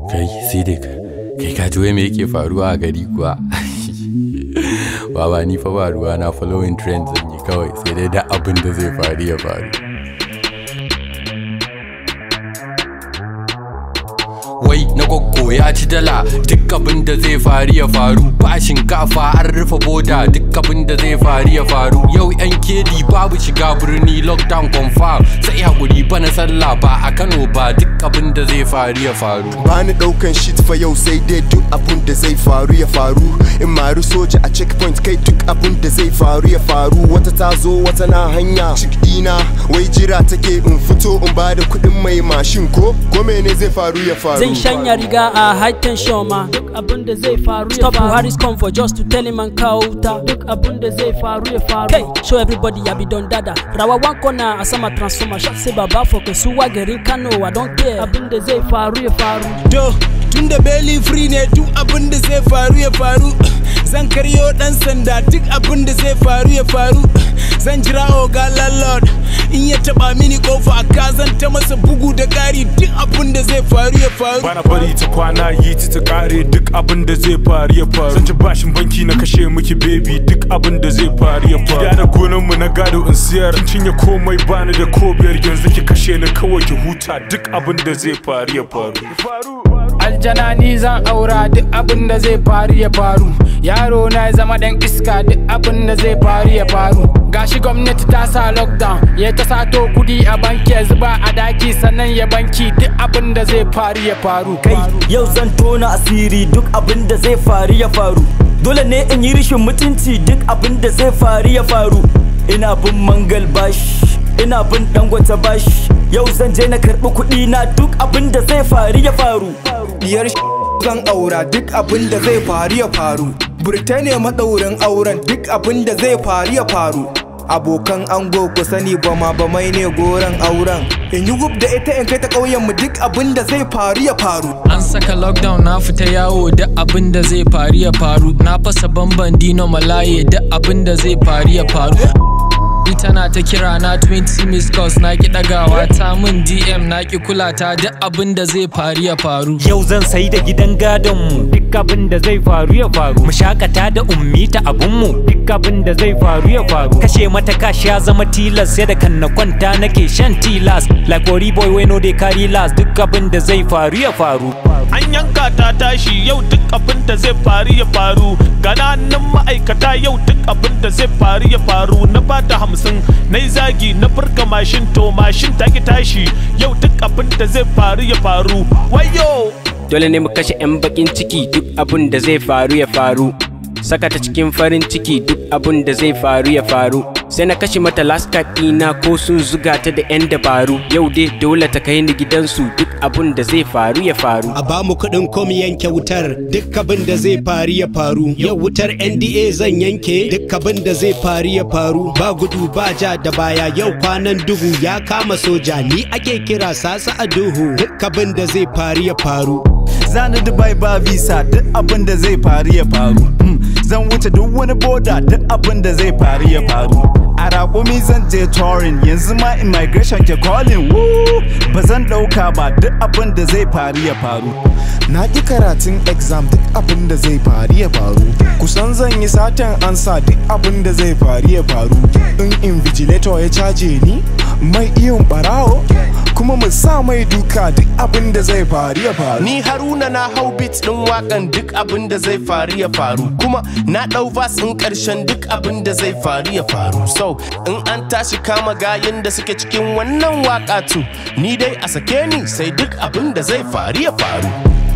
kai sidik kai ka ji wai me yake faruwa a gari kuwa baba ni fa ba ruwa na following trends zan yi kawai sai dai da abin da zai faru ya faru wai na gwaggo ya ci dala duk abin da zai faru ya faru ba shinkafa an rufe boda duk abin da zai faru ya faru yau yan kedi babu shiga birni lockdown confirm sai hakuri bana sallah ba a kano ba duk abin da zai faru ya faru bani daukan shit fa yau sai dai duk abun da zai faru ya faru in maru soja a checkpoint kai duk abun da zai faru ya faru wata ta zo wata na hanya cikdina wai jira take in fito in bada kuɗin mai mashin ko ko mene zai faru ya faru Zan shanya riga a high tension ma duk abin da zai faru ya faru. Stop Buhari's come for just to tell him an kawo wuta duk abin da zai faru ya faru. Hey, show everybody ya be don dada. Rawa one corner a sama transformer shot sai baba for kasuwa garin Kano I don't care abin da zai faru ya faru. To, tun da belly free ne duk abin da zai faru ya faru. Zan karyo dan sanda duk abin da zai faru ya faru. Zan jira oga landlord in ya taba mini kofa ka zan ta masa bugu da ƙari duk abin da zai faru ya faru. Bana bari ta kwana yi ta ta kare duk abin da zai faru ya faru. Zan ci bashin banki na kashe miki baby duk abin da zai faru ya faru. Gida da gonan mu na gado in siyar kin cinye komai bani da ko biyar yanzu ki kashe ni kawai ki huta duk abin da zai faru ya faru. aljana ni zan aura duk abin da zai faru ya faru yaro na ya zama dan iska duk abin da zai faru ya faru gashi gwamnati ta sa lockdown ya ta sato kudi a banki ya zuba a daki sannan ya banki duk abin da zai faru ya faru kai yau zan tona asiri duk abin da zai faru ya faru dole ne in yi rishin mutunci duk abin da zai faru ya faru ina bin mangal bashi ina bin dangwata bashi yau zan je na karɓi kuɗi na duk abin da zai faru ya faru Diyar zan aura duk abin da zai faru ya faru. Birtaniya maɗaurin auren duk abin da zai faru ya faru. Abokan ango ku sani ba ma ba mai ne goron auren. In yi gub da ita in kai ta ƙauyen mu duk abin da zai faru ya faru. an saka lockdown na fita yawo duk abin da zai faru ya faru na fasa bamban dino malaye duk abin da zai faru ya faru Ni tana ta kira na 20 miss calls na ki dagawa ta min DM na ki kula ta duk abin da zai faru ya faru Yau zan sayi da gidan gadon mu duk abin da zai faru ya faru. Mu shakata da ummi ta abun mu duk abin da zai faru ya faru. Kashe mata kashi ya zama tilas sai da kan na kwanta nake shan tilas. Like Ori boy we no dey carry last duk abin da zai faru ya faru. an yanka ta tashi yau duk abin da zai faru ya faru gananan ma'aikata yau duk abin da zai faru ya faru na bata hamsin na yi zagi na furka mashin to mashin ta ki tashi yau duk abin da zai faru ya faru wayo dole ne mu kashe 'yan bakin ciki duk abun da zai faru ya faru saka ta cikin farin ciki duk abun da zai faru ya faru sai na kashe mata last card ɗina ko sun zuga ta da 'yan dabaru yau dai dole ta kai ni gidansu duk abun da zai faru ya faru a ba mu kuɗin kom yanke wutar duk abin da zai faru ya faru yau wutar nda zan yanke duk abin da zai faru ya faru ba gudu ba ja da baya yau kwanan duhu ya kama soja ni ake kira sasa a duhu duk abin da zai faru ya faru Zani Dubai ba visa duk abin da zai faru ya faru Hmm, Zan wuce duk wani boda duk abin da zai faru ya faru A raƙumi zan je touring yanzu ma immigration ke calling woo Ba zan ɗauka ba duk abin da zai faru ya faru na ƙi karatun exam duk abin da zai faru ya faru kusan zan yi satan ansa duk abin da zai faru ya faru in invigilator ya caje ni mai iyon barawo kuma mu sa mai duka duk abin da zai faru ya faru Ni Haruna na hau beat din wakan duk abin da zai faru ya faru kuma na dau vas in karshen duk abin da zai faru ya faru so in an tashi kama gayin da suke cikin wannan waka tu ni dai a sake ni sai duk abin da zai faru ya faru